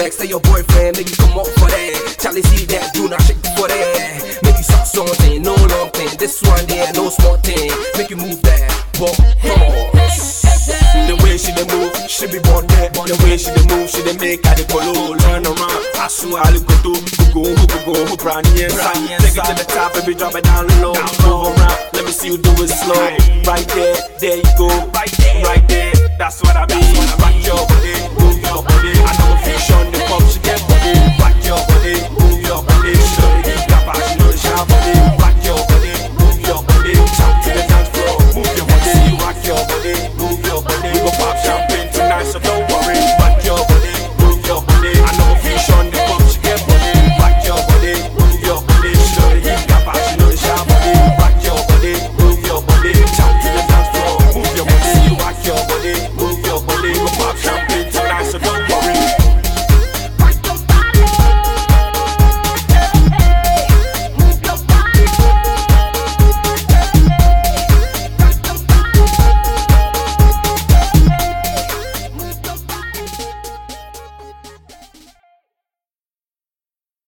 next to your boyfriend, make you come up for that. Charlie see that, do not shake for that. Make you suck something, no long thing. This one there, no small thing. Make you move that, but pause. The way she dey move, she be born there. The way she dey move, she dey make her the polo learn around. I swear I look go go go go go brownie inside. Take it to the top, baby, drop it down low. Move around, let me see you do it slow. Right there, there you go. Right there, right there. That's what I mean. Rock your